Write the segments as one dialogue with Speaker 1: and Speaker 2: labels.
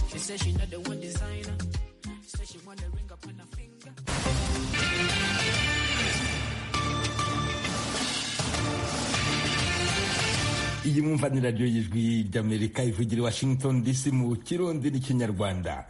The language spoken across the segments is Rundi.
Speaker 1: She said she not the one designer. Said she want the ring up on her finger.
Speaker 2: iyi mwumva ni radiyo y'ijwi ry'amerika ivugira i washington dc mu kirundi n'ikinyarwanda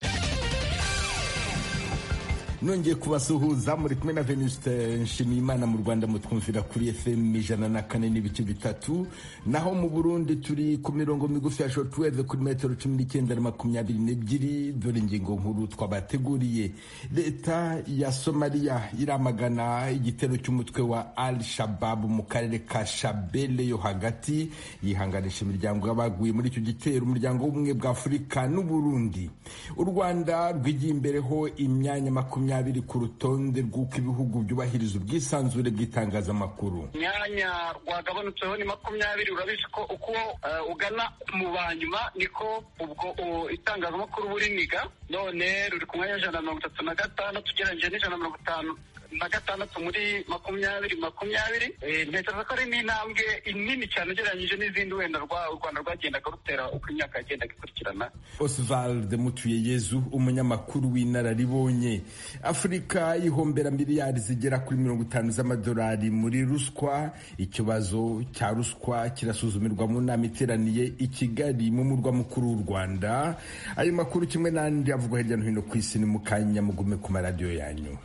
Speaker 2: nongeye kubasuhuza muri kumwe na venuste nshimiyimana mu rwanda mutwumvira kuri fm ijana na kane n'ibice bitatu naho mu burundi turi ku mirongo migufi ya shortwave kuri metero cumi n'icyenda na makumyabiri n'ebyiri dore ingingo nkuru twabateguriye leta ya somaliya iramagana igitero cy'umutwe wa al shababu mu karere ka shabele yo hagati yihanganisha imiryango y'abaguye muri icyo gitero umuryango w'ubumwe bwa afurika n'uburundi u rwanda rwigiye imbereho imyanya makumyabiri ku rutonde rw'uko ibihugu byubahiriza ubwisanzure bw'itangazamakuru
Speaker 3: imyanya rwagabanutseho ni makumyabiri urabizi ko uko eh, ugana mu banyuma niko ubwo uh, itangazamakuru buriniga none ruri ku mwanya w'ijana na mirongo itatu na gatandatu ugereranyije n'ijana na mirongo itanu na gatandatu muri makumyabiri makumyabiri Eh, ntekereza ko ari n'intambwe nini cyane ugereranyije n'izindi wenda rwa- u rwanda rwagendaga rutera uko imyaka yagendaga ikurikirana
Speaker 2: osvald mutuyeyezu umunyamakuru w'inararibonye afurika ihombera miliyari zigera kuri mirongo itanu z'amadolari muri ruswa ikibazo cya ruswa kirasuzumirwa mu nama iteraniye i kigali mu murwa mukuru w'u rwanda ayo makuru kimwe n'andi avugwa hirya no hino ku isi ni mu kanya mugume ku maradiyo yanyu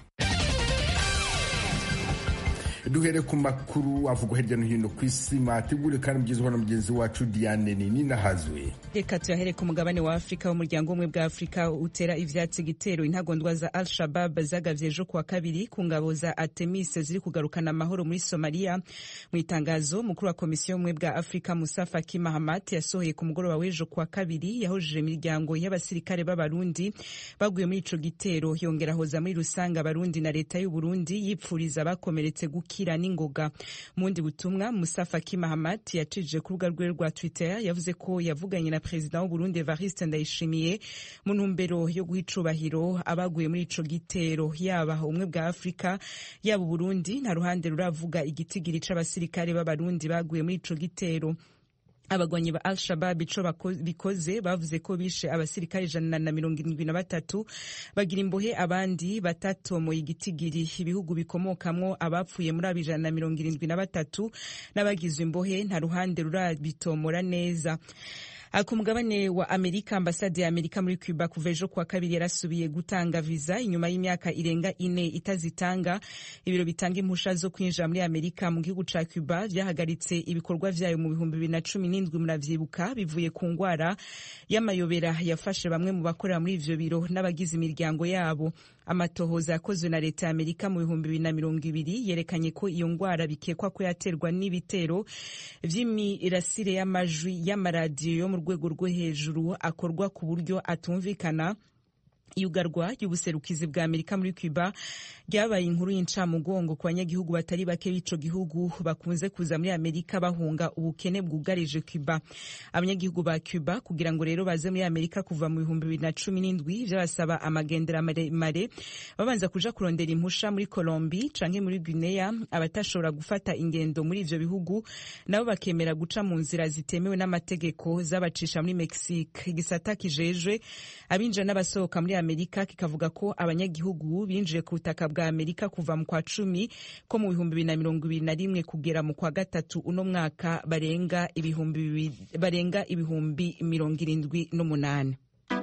Speaker 2: duhere ku makuru avugwa hirya no hino ku isi mwategure kandi mugezweho na mugenzi wacu diane nini nahazwe
Speaker 4: reka tuyahere ku mugabane wa afurika w'umuryango umwe bwa afurika utera ivyatsi igitero intagondwa za al shabab zagavye ejo kuwa kabiri ku ngabo za artemis ziri kugarukana amahoro muri somaliya mu itangazo mukuru wa komisiyo y'ubumwe bwa afurika musa faki mahamat yasohoye ku mugoroba w'ejo kuwa kabiri yahujije imiryango y'abasirikare b'abarundi baguye muri ico gitero yongera ahoza muri rusange abarundi na leta y'uburundi yipfuriza abakomeretse gukira n'ingoga mu bundi butumwa musa faki mahamat yacije ku rubuga rwe rwa twitter yavuze ko yavuganye na perezida w'uburundi evariste ndayishimiye mu ntumbero yo guha icubahiro abaguye muri ico gitero yaba ubumwe bwa afurika yaba uburundi nta ruhande ruravuga igitigiri c'abasirikare b'abarundi baguye muri ico gitero abagwanyi ba al-shabab ico bako- bikoze bavuze ko bishe abasirikare ijana na mirongo irindwi na batatu bagira imbohe abandi batatomoye igitigiri ibihugu bikomokamwo abapfuye muri abo ijana na mirongo irindwi na batatu n'abagizwe imbohe nta ruhande rurabitomora neza Ah, ku mugabane wa amerika ambasade ya amerika muri cuba kuva ejo kuwa kabiri yarasubiye gutanga viza inyuma y'imyaka irenga ine itazitanga ibiro bitanga impusha zo kwinjira muri amerika mu gihugu ca cuba vyahagaritse ibikorwa vyayo mu bihumbi bibiri na cumi n'indwi muravyibuka bivuye ku ngwara y'amayobera yafashe bamwe mu bakorera muri ivyo biro n'abagize imiryango yabo amatohoza yakozwe na leta ya amerika mu bihumbi bibiri na mirongo ibiri yerekanye ko iyo ngwara bikekwa ko yaterwa n'ibitero vy'imirasire y'amajwi y'amaradiyo yo mu rwego rwo hejuru akorwa ku buryo atumvikana iyugarwa ry'ubuserukizi bwa amerika muri cuba ryabaye inkuru y'incamugongo ku banyagihugu batari bake b'ico gihugu bakunze kuza muri amerika bahunga ubukene bwugarije cuba abanyagihugu ba cuba kugira ngo rero baze muri amerika kuva mu bihumbi bibiri na cumi n'indwi vyabasaba amagendera maremare babanza kuja kurondera impusha muri colombi canke muri guinea abatashobora gufata ingendo muri ivyo bihugu nabo bakemera guca mu nzira zitemewe n'amategeko zabacisha muri mexique igisata kijejwe abinjira n'abasohoka muri amerika kikavuga ko abanyagihugu binjiye ku butaka bwa amerika kuva mu kwa cumi ko mu bihumbi bibiri na mirongo ibiri na rimwe kugera mu kwa gatatu uno mwaka barenga ibihumbi bibi- barenga ibihumbi mirongo irindwi n'umunani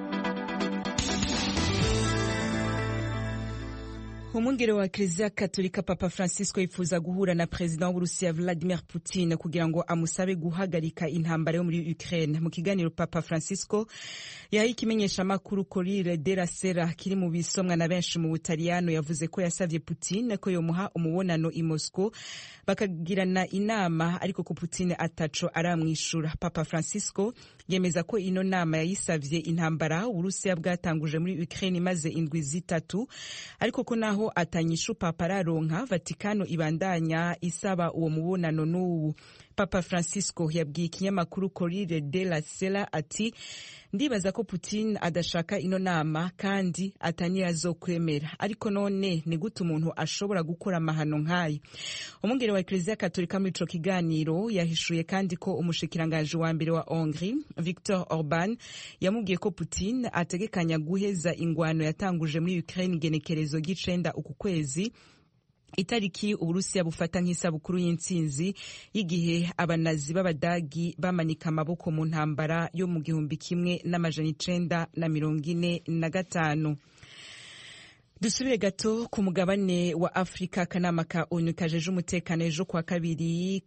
Speaker 4: umwungere wa kiliziya katolika papa francisco yifuza guhura na perezida w'uburusiya vladimir putin kugira ngo amusabe guhagarika intambara yo muri ukraine mu kiganiro papa francisco yahaye ikimenyeshamakuru corire de la sera kiri mu bisomwa na benshi mu butaliyano yavuze ko yasavye putin ko yomuha umubonano i moscow bakagirana inama ariko ko putin ataco aramwishura papa francisco yemeza ko ino nama yayisavye intambara uburusiya bwatanguje muri ukraine imaze indwi zitatu ariko ko naho atanyishu papa araronka vatikano ibandanya isaba uwo mubonano n'ubu papa francisco yabwiye ikinyamakuru corriere della sera ati ndibaza ko putin adashaka ino nama kandi ataniyazokwemera ariko none ni gute umuntu ashobora gukora amahano nk'ayo umwungere wa eklezia katolika muri ico kiganiro yahishuye kandi ko umushikiranganji wa mbere wa hongrie victor orban yamubwiye ko putin ategekanya guheza ingwano yatanguje muri ukraine igenekerezo ry'icenda uku kwezi itariki uburusiya bufata nk'isabukuru y'intsinzi y'igihe abanazi b'abadagi bamanika amaboko mu ntambara yo mu gihumbi kimwe n'amajana icenda na mirongo ine na gatanu dusubire gato ku mugabane wa afurika akanama ka onu kajeje umutekano ejo kwa kabiri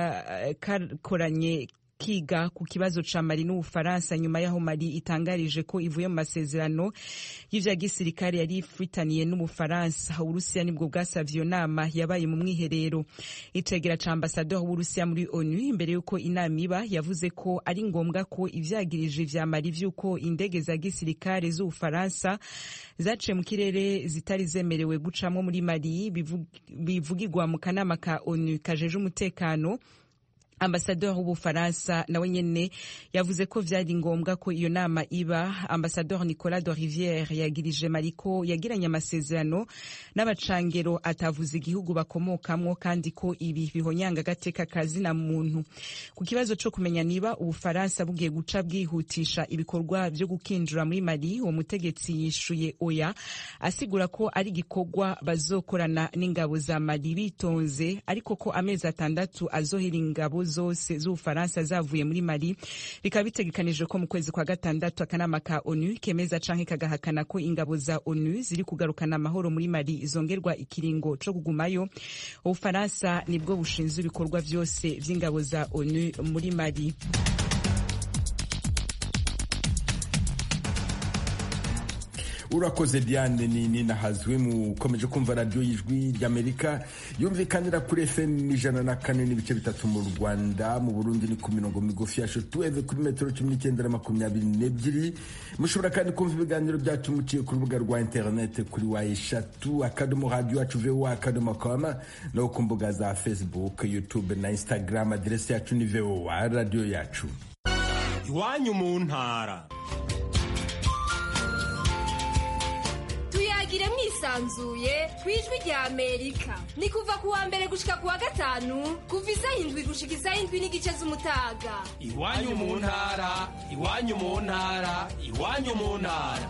Speaker 4: kakoranye kiga ku kibazo ca mali n'ubufaransa nyuma y'aho mali itangarije ko ivuye mu masezerano y'ivya gisirikare yari ifitaniye n'ubufaransa uburusiya nibwo bwasavye iyo nama yabaye mu mwiherero icegera ca ambasador w'uburusiya muri onu imbere y'uko inama iba yavuze ko ari ngombwa ko ivyagirije vya mali vy'uko indege za gisirikare z'ubufaransa zaciye mu kirere zitari zemerewe gucamwo muri mali bivugirwa mu kanama ka onu kajeje umutekano ambasador w'ubufaransa nawe nyene yavuze ko vyari ngombwa ko iyo nama iba ambasador nicolas de riviere yagirije mariko yagiranye amasezerano n'abacangero atavuze igihugu bakomokamwo kandi ko ibi bihonyanga agateka kazina muntu ku kibazo co kumenya niba ubufaransa bugiye guca bwihutisha ibikorwa vyo gukinjura muri mali uwo mutegetsi yishuye oya asigura ko ari igikorwa bazokorana n'ingabo za mali bitonze ariko ko amezi atandatu azohera ingabo zose z'ubufaransa zavuye muri mali bikaba bitegekanijwe ko mu kwezi kwa gatandatu akanama ka onu kemeza canke kagahakana ko ingabo za onu ziri kugarukana amahoro muri mali zongerwa ikiringo co kugumayo ubufaransa nibwo bushinzwe ibikorwa vyose vy'ingabo za onu muri mali
Speaker 2: urakoze diane nini nahazwe mukomeje kumva radiyo y'ijwi ry'amerika yumvikanira kuri fm ijana na kane n'ibice bitatu mu rwanda mu burundi ni ku mirongo migufi ya shotuweve kuri metero cumi n'icyenda na makumyabiri n'ebyiri mushobora kandi kumva ibiganiro byacu muciye ku rubuga rwa interinete kuri wa eshatu akadomo radiyo yacu vowa akadomo koma no ku mbuga za facebook youtube na instagram aderesi yacu ni vowa radiyo yacu
Speaker 5: iwanyu mu ntara
Speaker 6: tuyagire mwisanzuye ku ijwi rya amerika ni kuva ku wa mbere gushika ku wa gatanu kuva isaha indwi gushika isaha indwi n'igice z'umutaga
Speaker 5: iwanyu mu ntara iwanyu mu ntara iwanyu mu ntara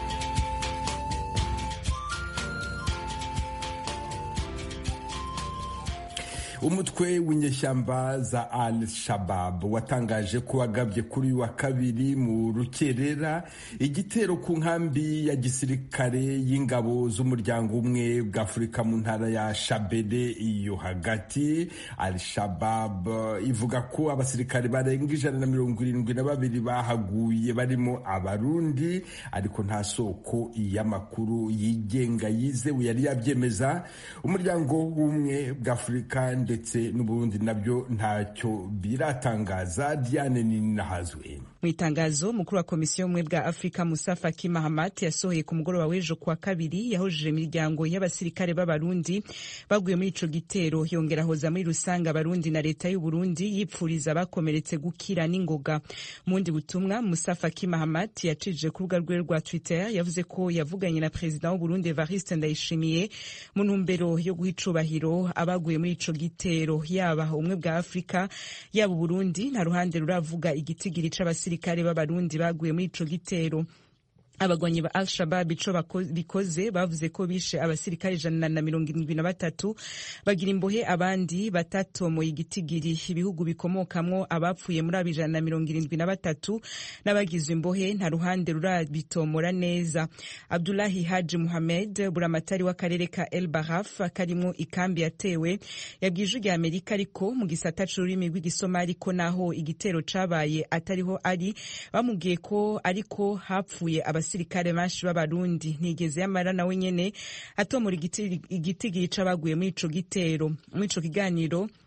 Speaker 2: umutwe w'inyeshyamba za al shabab watangaje ko wagabye kuri uyu wa kabiri mu rukerera igitero ku nkambi ya gisirikare y'ingabo z'umuryango umwe bwa afurika mu ntara ya shabede iyo hagati al shabab ivuga ko abasirikare barenga ijana na mirongo irindwi na babiri bahaguye barimo abarundi ariko nta soko y'amakuru yigenga yizewe yari yabyemeza umuryango w'ubumwe bwa afurika ndetse n'uburundi nabyo ntacyo biratangaza diane ninahazwe
Speaker 4: mu itangazo mukuru wa komisiyo y'ubumwe bwa afurika musa faki mahamat yasohoye ku mugoroba w'ejo kuwa kabiri yahojeje imiryango y'abasirikare b'abarundi baguye muri ico gitero yongera ahoza muri rusange abarundi na leta y'uburundi yipfuriza abakomeretse gukira n'ingoga mu bundi butumwa musa faki mahamat yacije ku rubuga rwe rwa twitter yavuze ko yavuganye na perezida w'uburundi evariste ndayishimiye mu ntumbero yo guha icubahiro abaguye muri ico gitero yaba ubumwe bwa afurika yaba uburundi nta ruhande ruravuga igitigiri c'abasirikare b'abarundi baguye muri ico gitero abagwanyi ba al-shabab ico bikoze bavuze ko bishe abasirikare ijana na mirongo irindwi na batatu bagira imbohe abandi batatomoye igitigiri ibihugu bikomokamwo abapfuye muri abo ijana na mirongo irindwi na batatu n'abagizwe imbohe nta ruhande rurabitomora neza abdulahi haji muhamed buramatari w'akarere ka el baraf karimwo ikambi yatewe yabwiye ijwi rya amerika ariko mu gisata c'ururimi rw'igisomali ko naho igitero cabaye atariho ari bamubwiye ko ariko hapfuye abasirikare benshi b'abarundi ntigeze yamara nawe nyene atomora igitigiri c'abaguye muri ico gitero muri ico kiganiro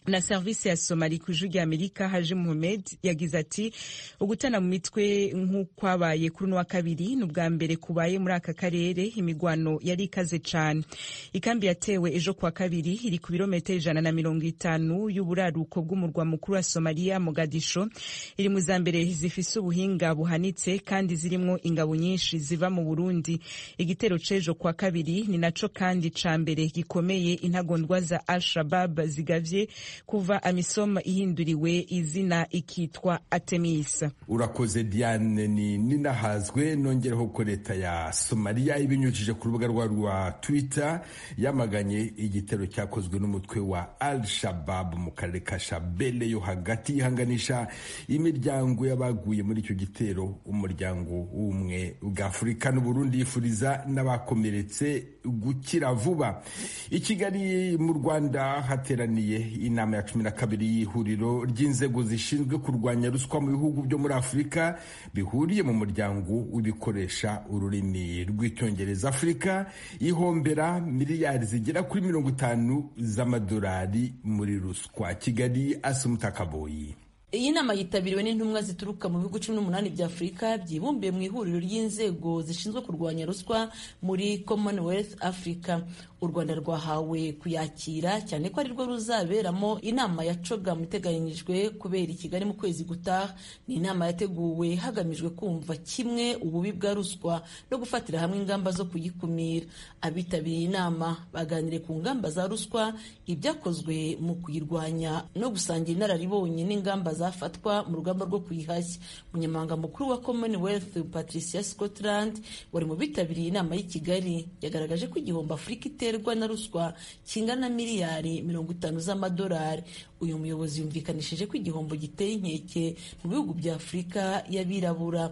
Speaker 4: na serivisi ya somali ku ijwi ry'amerika haji muhamed yagize ati ugutana mu mitwe nk'ukwabaye kuri uno wa kabiri ni ubwa mbere kubaye muri aka karere imigwano yari ikaze cane ikambi yatewe ejo kuwa kabiri iri ku birometero ijana na mirongo itanu y'uburaruko bw'umurwa mukuru wa somaliya mogadisho iri mu za mbere zifise ubuhinga buhanitse kandi zirimwo ingabo nyinshi ziva mu burundi igitero c'ejo kuwa kabiri ni naco kandi ca mbere gikomeye intagondwa za al shabab zigavye kuva amisom ihinduriwe izina ikitwa atemisa
Speaker 2: urakoze diane ni ninahazwe nongereho ko leta ya somaliya ibinyujije ku rubuga rwa rwa twitter yamaganye igitero cyakozwe n'umutwe wa al shabab mu karere ka shabele yo hagati yihanganisha imiryango y'abaguye muri icyo gitero umuryango w'ubumwe bwa afurika n'uburundi yifuriza n'abakomeretse gukira vuba i kigali mu rwanda hateraniye inama ya cumi na kabiri y'ihuriro ry'inzego zishinzwe kurwanya ruswa mu bihugu byo muri afurika bihuriye mu muryango w'ibikoresha ururimi rw'icyongereza afurika ihombera miliyari zigera kuri mirongo itanu z'amadolari muri ruswa kigali asumutakaboyi
Speaker 7: iyi nama yitabiriwe n'intumwa zituruka mu bihugu cumi n'umunani bya afurika byibumbiye mu ihuriro ry'inzego zishinzwe kurwanya ruswa muri commonwealth africa u rwanda rwahawe kuyakira cyane ko arirwo ruzaberamo inama ya coga iteganyijwe kubera i kigali mu kwezi gutaha ni inama yateguwe hagamijwe kumva kimwe ububi bwa ruswa no gufatira hamwe ingamba zo kuyikumira abitabiriye inama baganiriye ku ngamba za ruswa ibyakozwe mu kuyirwanya no gusangira inararibonye n'ingamba zafatwa mu rugamba rwo kuyihashya umunyamabanga mukuru wa commonwealth patricia scotland wari mu bitabiriye inama y'i kigali yagaragaje ko igihombo afurika iterwa na ruswa kingana na miliyari mirongo itanu z'amadolari uyu muyobozi yumvikanishije ko igihombo giteye inkeke mu bihugu bya afurika y'abirabura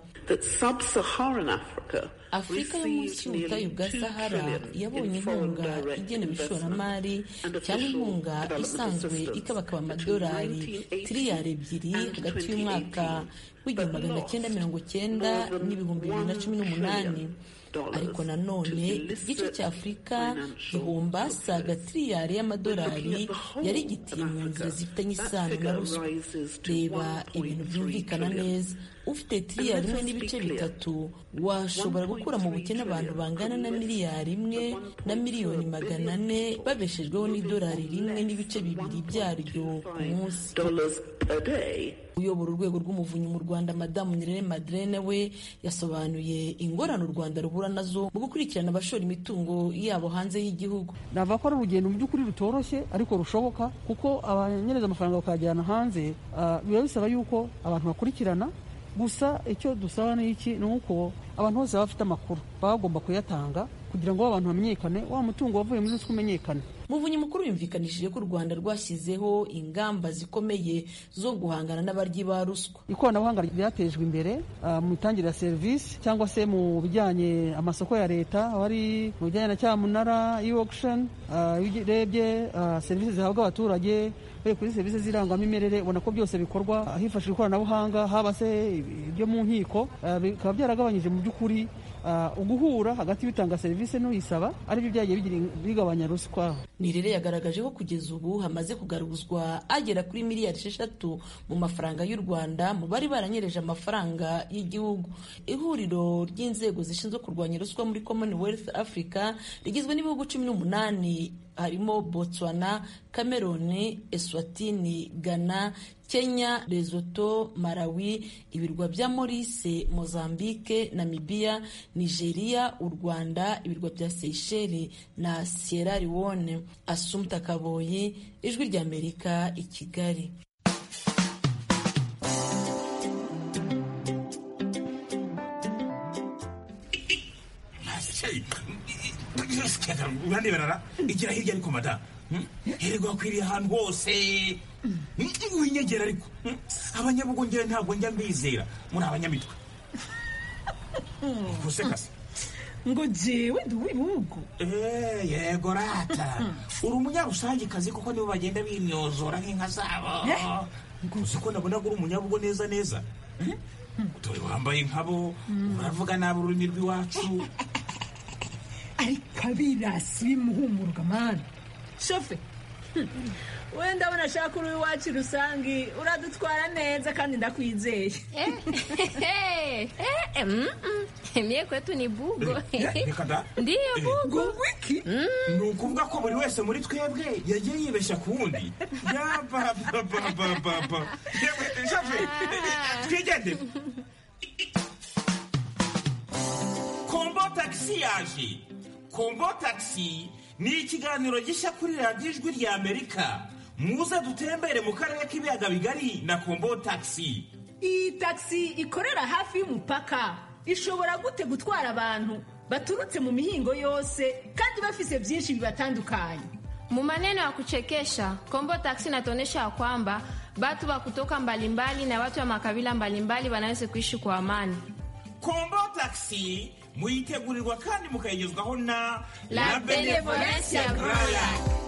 Speaker 7: afurika yo munsi y'ubutayu bwa sahara yabonye inkunga igenewe ishoramari cyangwa inkunga isanzwe ikabakaba amadolari tiriyari ebyiri hagati y'umwaka w'igihumbi magana cyenda mirongo cyenda n'ibihumbi bibiri na cumi n'umunani ariko nanone igice cya afurika gihomba saga tiriyari y'amadolari yari gitiye mu nzira zifitanye isano na ruswa reba ibintu byumvikana neza ufite tiriyari imwe n'ibice bitatu washobora gukura mu bukene abantu bangana na miliyari imwe na miliyoni magana ane babeshejweho n'idolari rimwe n'ibice bibiri byaryo ku munsi uyobora urwego rw'umuvunyi mu rwanda madamu nirere madrene we yasobanuye ingorane u rwanda ruhura nazo mu gukurikirana abashora imitungo yabo hanze y'igihugu
Speaker 8: navuga ko ari urugendo mu by'ukuri rutoroshye ariko rushoboka kuko abanyereza amafaranga bakayajyana hanze biba bisaba yuko abantu bakurikirana gusa icyo dusaba ni iki ni uko abantu bose baba bafite amakuru baba bagomba kuyatanga kugira ngo abantu bamenyekane wa mutungo wavuye muri ruswa umenyekane
Speaker 7: muvunyi mukuru yumvikanishije ko u rwanda rwashyizeho ingamba zikomeye zo guhangana n'abaryi ba ruswa
Speaker 8: ikoranabuhanga ryatejwe imbere mu mitangire ya serivisi cyangwa se mu bijyanye amasoko ya leta aho ari mu bijyanye na cyamunara e-auction iyo urebye serivisi zihabwa abaturage bari kuri serivisi z'irangamimerere ubona ko byose bikorwa hifashishwa ikoranabuhanga haba se ibyo mu nkiko bikaba byaragabanyije mu by'ukuri uguhura hagati y'utanga serivisi n'uyisaba aribyo byagiye bigabanya ruswa
Speaker 7: nirere yagaragaje ko kugeza ubu hamaze kugaruzwa agera kuri miliyari esheshatu mu mafaranga y'u rwanda mu bari baranyereje amafaranga y'igihugu ihuriro ry'inzego zishinzwe kurwanya ruswa muri commonwealth africa rigizwe n'ibihugu cumi n'umunani harimo botswana cameroon eswatini ghana kenya lesotho malawi ibirwa bya maurice mozambique namibia nigeria u rwanda ibirwa bya seychelles na sierra leone asumta kaboyi ijwi ry'amerika i kigali
Speaker 5: uraneberara igira hirya ariko mada hererwa akwiriye ahantu hose winyegera ariko abanyabugongera ntabwo njya mbizera muri abanyamitwe gusekase
Speaker 9: ngo jewe ndi uw'ibihugu
Speaker 5: yego rata uri umunyarusangikazi kuko nibo bagenda bimyozora nk'inka zabo uzi ko nabona uri umunyabugo neza neza dore wambaye nkabo uravuga nabi ururimi rw'iwacu
Speaker 9: ariko abirasi bimuhumuruka mani shofe we ndabona ashaka uri iwacu rusangi uradutwara neza kandi ndakwizeye
Speaker 6: mie kwetu ni bugo
Speaker 5: reka da
Speaker 6: ndiyo bugo
Speaker 9: wiki
Speaker 5: ni ukuvuga ko buri wese muri twebwe yagiye yibeshya ku wundi yabababababa yewe shafe twigendere kombo tagisi yaje kombo tagisi ni ikiganiro gishya kuri radiyo ijwi rya amerika muze dutembere mu karere k'ibiyaga bigari na kombo tagisi
Speaker 9: iyi tagisi ikorera hafi y'umupaka ishobora gute gutwara abantu baturutse mu mihingo yose kandi bafise byinshi bibatandukanye
Speaker 6: Mu maneno ya kuchekesha Kombo Taxi inatuonyesha ya kwamba watu wa kutoka mbalimbali na watu wa makabila mbalimbali wanaweza kuishi kwa amani.
Speaker 5: kombo tagisi muyitegurirwa kandi mukayigezwaho na
Speaker 6: La Benevolencia Groya.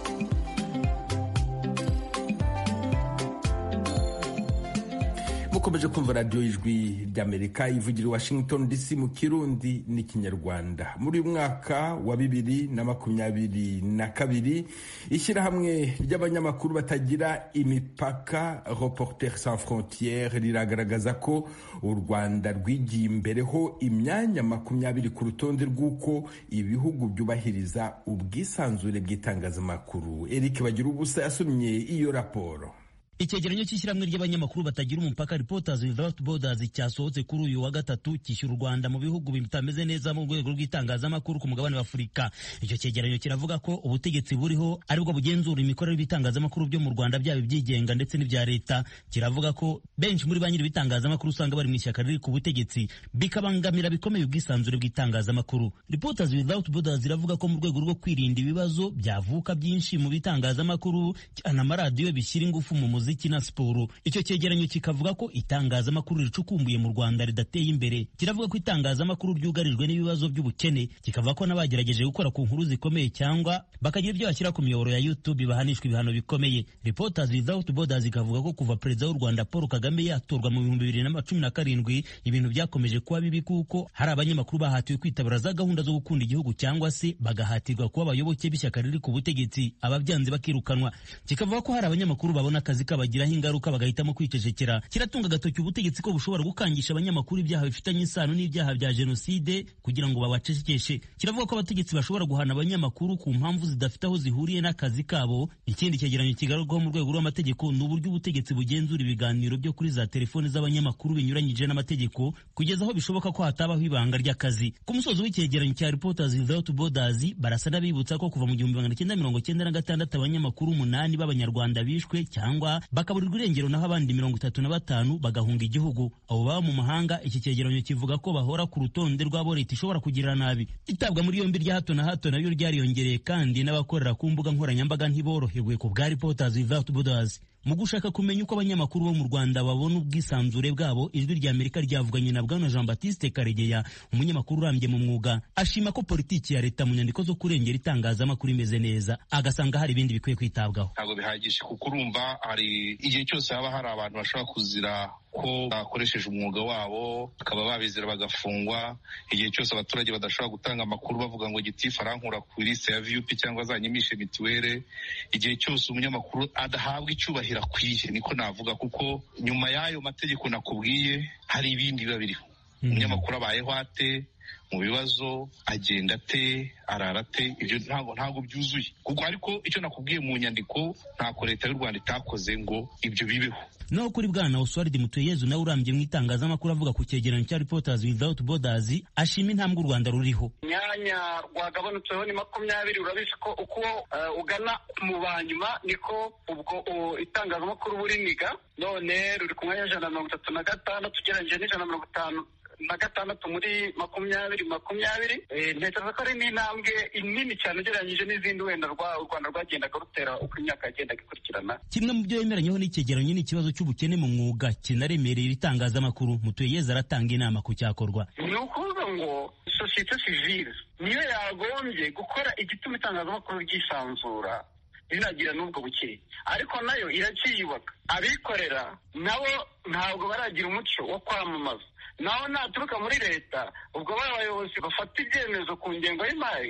Speaker 2: mukomeje kumva radiyo y'ijwi ry'amerika ivugira i washington dc mu kirundi n'ikinyarwanda muri uyu mwaka wa bibiri na makumyabiri na kabiri ishyirahamwe ry'abanyamakuru batagira imipaka reporter sans frontiere riragaragaza ko u rwanda rwigiye imbereho imyanya makumyabiri ku rutonde rw'uko ibihugu byubahiriza ubwisanzure bw'itangazamakuru eric bagira ubusa yasomye iyo raporo
Speaker 10: icyegeranyo cy'ishyirahamwe ry'abanyamakuru batagira umupaka Reporters Without Borders cyasohotse kuri uyu wa gatatu cyishyura u Rwanda mu bihugu bitameze neza mu rwego rw'itangazamakuru ku mugabane wa Afurika icyo cyegeranyo kiravuga ko ubutegetsi buriho aribwo bugenzura imikorere y'ibitangazamakuru byo mu Rwanda byaba ibyigenga ndetse n'ibya leta kiravuga ko benshi muri ba nyiri ibitangazamakuru usanga bari mu ishyaka riri ku butegetsi bikabangamira bikomeye ubwisanzure bw'itangazamakuru Reporters Without Borders iravuga ko mu rwego rwo kwirinda ibibazo byavuka byinshi mu bitangazamakuru cyane amaradiyo bishyira ingufu mu muziki na siporo icyo cyegeranyo kikavuga ko itangazamakuru ricukumbuye mu Rwanda ridateye imbere kiravuga ko itangazamakuru ryugarijwe n'ibibazo by'ubukene kikavuga ko n'abagerageje gukora ku nkuru zikomeye cyangwa bakagira ibyo bashyira ku miyoboro ya YouTube bahanishwa ibihano bikomeye Reporters Without Borders ikavuga ko kuva perezida w'u Rwanda Paul Kagame yatorwa mu bihumbi bibiri na cumi na karindwi ibintu byakomeje kuba bibi kuko hari abanyamakuru bahatiwe kwitabira za gahunda zo gukunda igihugu cyangwa se bagahatirwa kuba abayoboke b'ishyaka riri ku butegetsi ababyanze bakirukanwa kikavuga ko hari abanyamakuru babona akazi kabagiraho ingaruka bagahitamo kwicecekera kiratunga agatoki ubutegetsi ko bushobora gukangisha abanyamakuru ibyaha bifitanye isano n'ibyaha bya jenoside kugira ngo babacecekeshe kiravuga ko abategetsi bashobora guhana abanyamakuru ku mpamvu zidafite aho zihuriye n'akazi kabo ikindi cyegeranyo kigarurwaho mu rwego rw'amategeko ni uburyo ubutegetsi bugenzura ibiganiro byo kuri za telefoni z'abanyamakuru binyuranyije n'amategeko kugeza aho bishoboka ko hatabaho ibanga ry'akazi ku musozo w'icyegeranyo cya Reporters Without Borders barasa n'abibutsa ko kuva mu gihumbi magana cyenda mirongo cyenda na gatandatu abanyamakuru umunani b'abanyarwanda bishwe cyangwa bakaburirwa irengero naho abandi mirongo itatu na batanu bagahunga igihugu abo baba mu mahanga iki cyegeranyo kivuga ko bahora ku rutonde rw'abo leta ishobora kugirira nabi itabwa muri yombi rya hato na hato naryo ryariyongereye kandi n'abakorera ku mbuga nkoranyambaga ntiborohewe ku bwa Reporters Without Borders mu gushaka kumenya uko abanyamakuru bo mu Rwanda babona ubwisanzure bwabo ijwi rya Amerika ryavuganye na bwana Jean Baptiste Karegeya umunyamakuru urambye mu mwuga ashima ko politiki ya leta mu nyandiko zo kurengera itangazamakuru imeze neza agasanga hari ibindi bikwiye kwitabwaho
Speaker 11: ntabwo bihagije kuko urumva hari igihe cyose haba hari abantu bashobora kuzira ko bakoresheje umwuga wabo bakaba babizira bagafungwa igihe cyose abaturage badashobora gutanga amakuru bavuga ngo gitifu arankura ku lisite ya viyupi cyangwa azanyimishe mituweli igihe cyose umunyamakuru adahabwa icyubahiro akwiye niko navuga kuko nyuma y'ayo mategeko nakubwiye hari ibindi biba biriho umunyamakuru abayeho ate mu bibazo agenda ate arara ate ibyo ntabwo ntabwo byuzuye kuko ariko icyo nakubwiye mu nyandiko ntako leta y'u rwanda itakoze ngo ibyo bibeho
Speaker 10: naho kuri bwana Oswald Mutuyezu nawe urambye mu itangazamakuru avuga ku cyegeranyo cya Reporters Without Borders ashima intambwe u Rwanda ruriho
Speaker 3: imyanya rwagabanutseho ni makumyabiri urabizi ko uko ugana mu banyuma niko ubwo itangazamakuru buriniga none ruri ku mwanya w'ijana na mirongo itatu na gatandatu ugereranyije n'ijana na mirongo itanu na gatandatu muri makumyabiri makumyabiri ntekereza ko ari n'intambwe nini cyane ugereranyije n'izindi wenda u rwanda rwagendaga rutera uko imyaka yagendaga ikurikirana
Speaker 10: kimwe mu byo yemeranyeho n'icyegeranyo ni ikibazo cy'ubukene mu mwuga kinaremereye ibitangazamakuru mutuyeze aratanga inama ku cyakorwa
Speaker 3: ni ukuvuga ngo sosiyete sivile niyo yagombye gukora igituma itangazamakuru ryisanzura rinagira n'ubwo bukeye ariko nayo iracyiyubaka abikorera nabo ntabwo baragira umuco wo kwamamaza naho naturuka muri leta ubwo bari abayobozi bafata ibyemezo ku ngengo y'imari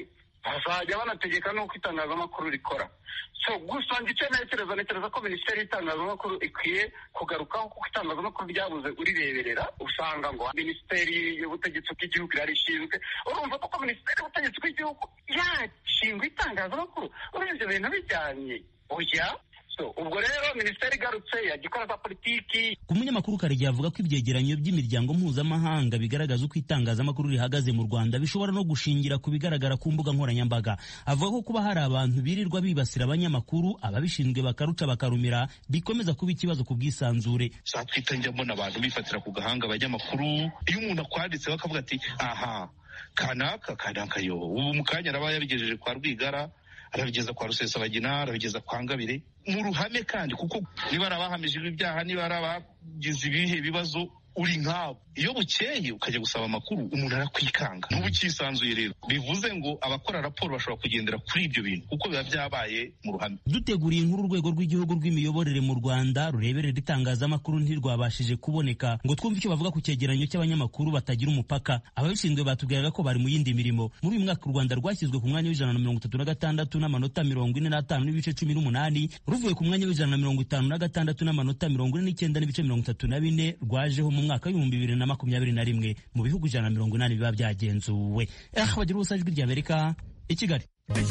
Speaker 3: bazajya banategeka n'uko itangazamakuru rikora so gusa icyo ntekereza ntekereza ko minisiteri y'itangazamakuru ikwiye kugarukaho kuko itangazamakuru ryabuze urireberera usanga ngo minisiteri y'ubutegetsi bw'igihugu irarishinzwe urumva koko minisiteri y'ubutegetsi bw'igihugu yashingwa itangazamakuru urumva ibyo bintu bijyanye oya ubwo rero minisiteri igarutse yajya ikora za politiki
Speaker 10: ku munyamakuru karegeya avuga ko ibyegeranyo by'imiryango mpuzamahanga bigaragaza uko itangazamakuru rihagaze mu rwanda bishobora no gushingira ku bigaragara ku mbuga nkoranyambaga avuga ko kuba hari abantu birirwa bibasira abanyamakuru ababishinzwe bakaruca bakarumira bikomeza kuba ikibazo ku bwisanzure
Speaker 11: saa twita njya mbona abantu bifatira ku gahanga abanyamakuru iyo umuntu akwanditse bakavuga ati aha kanaka kanaka yo ubu mu kanya araba yabigejeje kwa rwigara arabigeza kwa rusesabagina arabigeza kwa ngabire mu ruhame kandi kuko niba ari abahamijwe ibyaha niba ari abagize ibihe bibazo uri nkabo iyo bukeye ukajya gusaba amakuru umuntu arakwikanga n'ubu ukisanzuye rero bivuze ngo abakora raporo bashobora kugendera kuri ibyo bintu kuko biba byabaye mu ruhame
Speaker 10: duteguriye inkuru urwego rw'igihugu rw'imiyoborere mu rwanda rureberera itangazamakuru ntirwabashije kuboneka ngo twumve icyo bavuga ku cyegeranyo cy'abanyamakuru batagira umupaka ababishinzwe batubwiraga ko bari mu yindi mirimo muri uyu mwaka u rwanda rwashyizwe ku mwanya w'ijana na mirongo itatu na gatandatu n'amanota mirongo ine n'atanu n'ibice cumi n'umunani ruvuye ku mwanya w'ijana na mirongo itanu na gatandatu n'amanota mirongo ine n'icyenda n'ibice mirongo itatu na bine rwajeho mu mwaka w'ibihumbi bibiri na makumyabiri na rimwe mu bihugu ijana na mirongo inani biba byagenzuwe eh bagira ubusa ijwi ry'amerika i kigali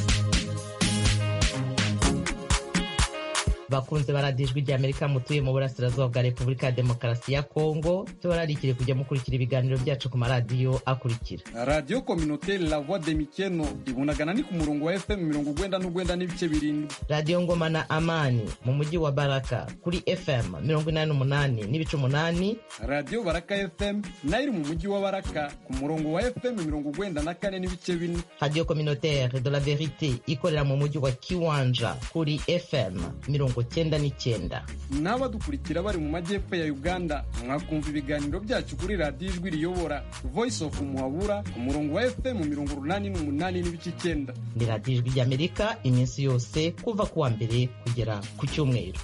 Speaker 12: bakunze baradiye ijwi ry'amerika mutuye mu burasirazuba bwa repubulika ya demokarasi ya kongo tubararikire kujya mukurikira ibiganiro byacu ku maradiyo akurikira
Speaker 13: radiyo kominoteri la voix de mikeno ibunagana ni ku murongo wa fm mirongo ugwenda n'ugwenda n'ibice birindwi
Speaker 12: radiyo ngoma na amani mu mujyi wa baraka kuri fm mirongo inani n'umunani n'ibice umunani
Speaker 13: radiyo baraka fm nayo iri mu mujyi wa baraka ku murongo wa fm mirongo ugwenda na kane n'ibice bine
Speaker 12: radiyo kominoteri de la verite ikorera mu mujyi wa kiwanja kuri fm mirongo cyenda n'icyenda
Speaker 13: n'abadukurikira bari mu majyepfo ya uganda mwakumva ibiganiro byacu kuri radiyo ijwi riyobora voice of muhabura ku murongo wa fm mirongo urunani n'umunani n'ibice icyenda
Speaker 12: ni radiyo ijwi ry'amerika iminsi yose kuva ku wa mbere kugera ku cyumweru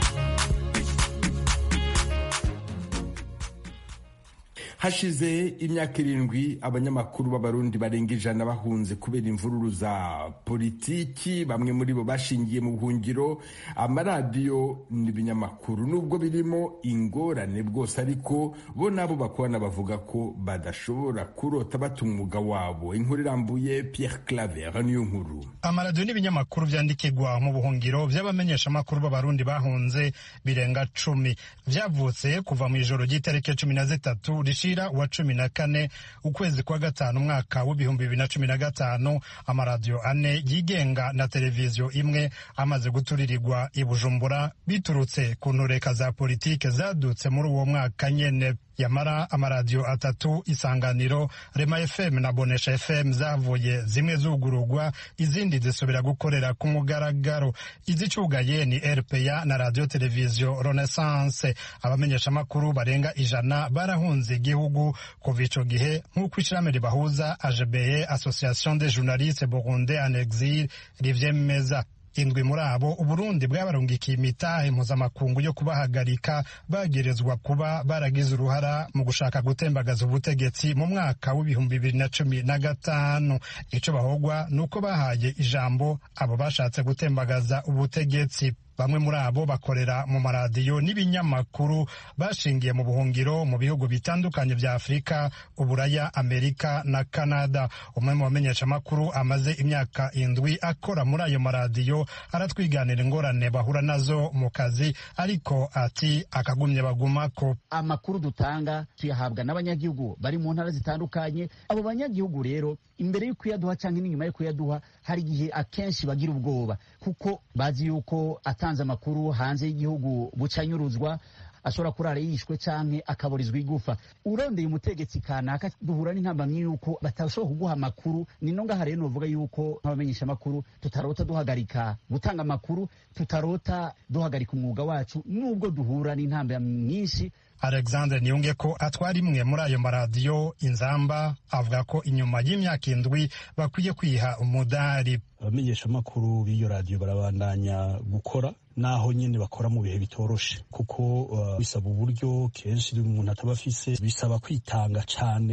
Speaker 2: hashize imyaka irindwi abanyamakuru b'abarundi barenga ijana bahunze kubera imvururu za politiki bamwe muri bo bashingiye mu buhungiro amaradiyo n'ibinyamakuru nubwo birimo ingorane bwose ariko bo nabo bakorana bavuga ko badashobora kurota bata umwuga wabo inkuru irambuye Pierre Claver niyo nkuru
Speaker 14: amaradiyo n'ibinyamakuru byandikirwa mu buhungiro by'abamenyeshamakuru b'abarundi bahunze birenga cumi byavutse kuva mu ijoro ry'itariki cumi na zitatu rishira wa cumi na kane ukwezi kwa gatanu umwaka w'ibihumbi bibiri na cumi na gatanu amaradiyo ane yigenga na televiziyo imwe amaze guturirirwa i bujumbura biturutse ku ntureka za politike zadutse muri uwo mwaka nyene yamara amaradiyo atatu isanganiro rema fm na bonesha fm zavuye zimwe zugurugwa izindi zisubira gukorera ku mugaragaro izicugaye ni rpa na radiyo televiziyo renaissance abamenyeshamakuru barenga ijana barahunze igihugu kuva ico gihe nk'uko ishirahamwe ribahuza agbe association des journalistes burundais en exil rivyemeza indwi muri abo uburundi bwabarungikiye imitahe mpuzamakungu yo kubahagarika bagerezwa kuba baragize uruhara mu gushaka gutembagaza ubutegetsi mu mwaka w'ibihumbi bibiri na cumi na gatanu ico bahogwa ni uko bahaye ijambo abo bashatse gutembagaza ubutegetsi bamwe muri abo bakorera mu maradiyo n'ibinyamakuru bashingiye mu buhungiro mu bihugu bitandukanye vya afurika uburaya amerika na kanada umwe mu bamenyeshamakuru amaze imyaka indwi akora muri ayo maradiyo aratwiganira ingorane bahura nazo mu kazi ariko ati akagumye bagumako
Speaker 15: amakuru dutanga tuyahabwa n'abanyagihugu bari mu ntara zitandukanye abo banyagihugu rero imbere yo kuyaduha cyangwa n'inyuma yo kuyaduha hari igihe akenshi bagira ubwoba kuko bazi yuko atanze amakuru hanze y'igihugu bucanyuruzwa ashobora kurara yishwe canke akaburizwa igufa urondeye umutegetsi kanaka duhura n'intambamyi yuko batashobora kuguha amakuru ni no ngaha rero novuga yuko nk'abamenyesha amakuru tutarota duhagarika gutanga amakuru tutarota duhagarika umwuga wacu nubwo duhura n'intambamyi nyinshi
Speaker 14: alexandre niyunge ko atwara imwe muri ayo maradiyo inzamba avuga ko inyuma y'imyaka indwi bakwiye kwiha umudari
Speaker 16: abamenyeshamakuru b'iyo radiyo barabandanya gukora naho nyine bakora mu bihe bitoroshe kuko uh, bisaba uburyo kenshi umuntu ataba afise bisaba kwitanga cyane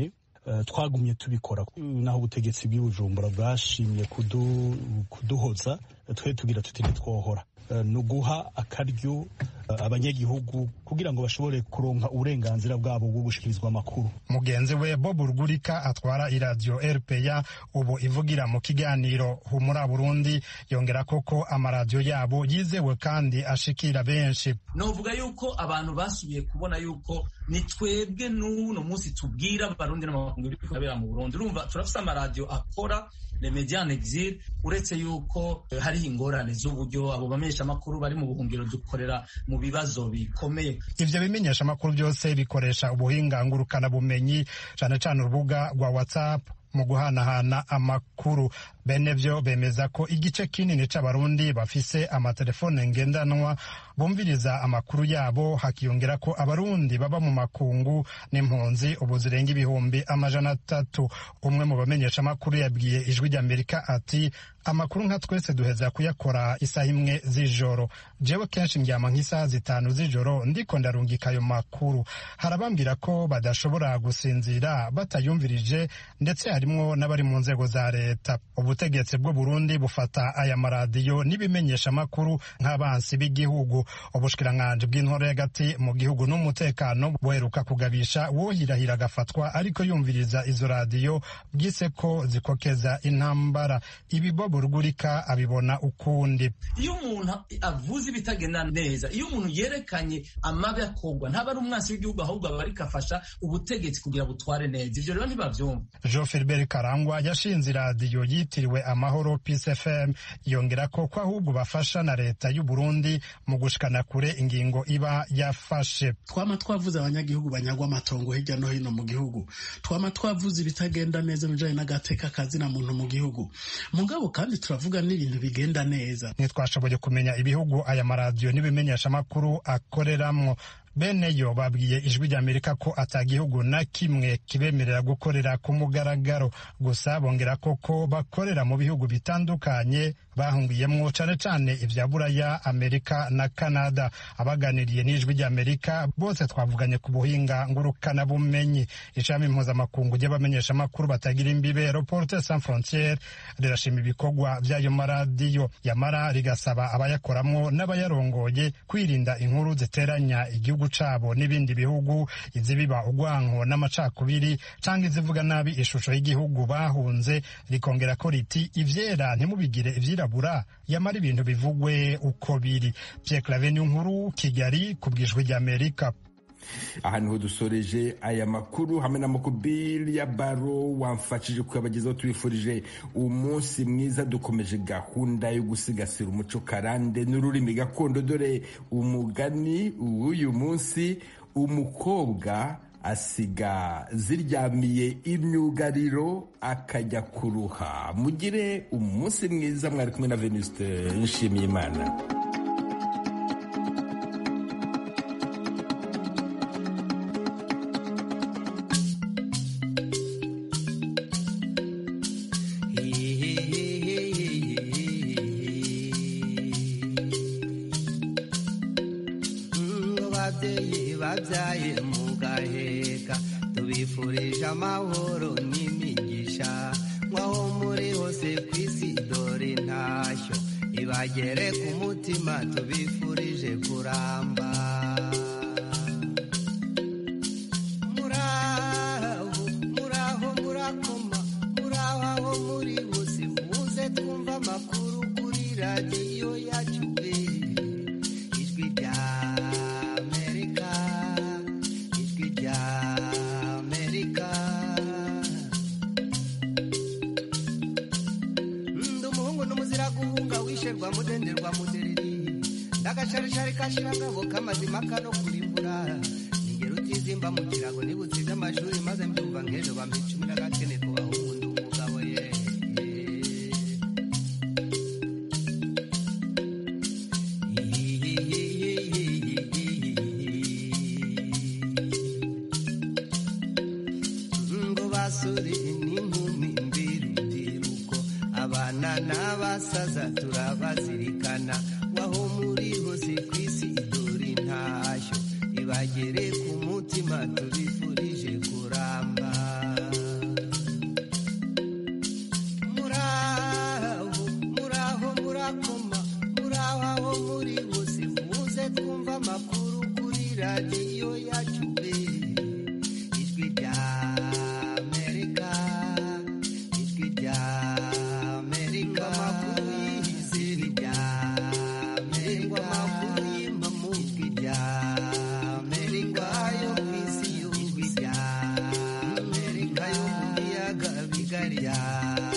Speaker 16: twagumye tubikora naho ubutegetsi bw'ibujumbura bwashimye kuduhoza twe tugira tuti ntitwohora ni uguha akaryo abanyagihugu kugira ngo bashobore kuronka uburenganzira bwabo bwo gushikirizwa amakuru
Speaker 14: mugenzi we bob rugurika atwara iradiyo rpa ubu ivugira mu kiganiro humura burundi yongera koko amaradiyo yabo yizewe kandi ashikira benshi
Speaker 17: novuga yuko abantu basubiye kubona yuko ni twebwe n'uno munsi tubwira abarundi n'amakungu biri kubera mu burundi urumva turafise amaradiyo akora le mediane exil uretse yuko hariho ingorane z'uburyo abo bamenyeshamakuru bari mu buhungiro dukorera mu bibazo bikomeye
Speaker 14: ivyo bimenyeshamakuru byose bikoresha ubuhinga ngurukanabumenyi cane cane urubuga rwa whatsapp mu guhanahana amakuru bene vyo bemeza ko igice kinini c'abarundi bafise amatelefone ngendanwa bumviriza amakuru yabo hakiyongera ko abarundi baba mu makungu n'impunzi ubu zirenga ibihumbi amajana atatu umwe mu bamenyesha amakuru yabwiye ijwi ry'amerika ati amakuru nka twese duheza kuyakora isaha imwe z'ijoro jewe kenshi ndyama nk'isaha zitanu z'ijoro ndiko ndarungika ayo makuru harabambwira ko badashobora gusinzira batayumvirije ndetse harimwo n'abari mu nzego za leta ubutegetsi bw'u Burundi bufata aya maradiyo n'ibimenyesha amakuru nk'abansi b'igihugu ubushikiranganji bw'intore y'agati mu gihugu n'umutekano buheruka kugabisha wohirahira agafatwa ariko yumviriza izo radiyo bwise ko zikokeza intambara ibi Bob Rugurika abibona ukundi
Speaker 17: iyo umuntu avuze ibitagenda neza iyo umuntu yerekanye amabi akorwa ntaba ari umwansi w'igihugu ahubwo aba ariko afasha ubutegetsi kugira butware neza ivyo rero ntibavyumva
Speaker 14: Jean Philbert Karangwa yashinze iradiyo yitiriwe Amahoro Peace FM yongera ko ko ahubwo bafasha na leta y'u Burundi mu gushikana kure ingingo iba yafashe
Speaker 18: twama twavuze abanyagihugu banyagwa amatongo hirya no hino mu gihugu twama twavuze ibitagenda neza mu bijanye n'agateka kazina muntu mu gihugu mugabo kandi turavuga n'ibintu bigenda neza
Speaker 14: ntitwashoboye kumenya ibihugu aya maradiyo n'ibimenyeshamakuru akoreramwo bene yo babwiye ijwi ry'amerika ko atagihugu na kimwe kibemerera gukorera ku mugaragaro gusa bongera koko bakorera mu bihugu bitandukanye bahungiyemwo cane cane ivya buraya amerika na canada abaganiriye n'ijwi ry'amerika bose twavuganye ku buhinga ngurukana bumenyi ishami mpuzamakungu ry'abamenyeshamakuru batagira imbibe reporter sans frontiere rirashima ibikorwa vy'ayo maradiyo yamara rigasaba abayakoramwo n'abayarongoye kwirinda inkuru ziteranya igihugu cabo n'ibindi bihugu izibiba urwanko n'amacakubiri canke izivuga nabi ishusho y'igihugu bahunze rikongera ko riti ivyera ntimubigire ivyirabura yamara ibintu bivugwe uko biri Pierre Claver nkuru Kigali kubwijwe ry'Amerika
Speaker 2: aha niho dusoreje aya makuru hamwe na mukubiri ya baro wamfashije kuyabagezaho tubifurije umunsi mwiza dukomeje gahunda yo gusigasira umuco karande n'ururimi gakondo dore umugani w'uyu munsi umukobwa asiga ziryamiye imyugariro akajya kuruha mugire umunsi mwiza mwari kumwe na venuste nshimiye imana
Speaker 19: babyaye mugaheka tubifurije amahoro n'imigisha nk'aho muri hose ku isi dore ntashyo ibagere ku mutima tubifurije kuramba muraho muraho murakoma muraho aho muri bose muze twumva amakuru kuri radiyo yacu ijwi rya guhunga mudenderwa mudereri ndagasharishari kashirangabo kamazima kano kurimbura ningero utizimba mu kirago nibutsize amashuri maze mbyumva nk'ejo bamicumira gakene kubaho umuntu umugabo ye ngo basore n'inkumi mbirubyiruko abana n'abasaza turabazirikana waho muri hose ku isi dore ntashyo ibagere ku mutima tubifurije kuramba kigali ya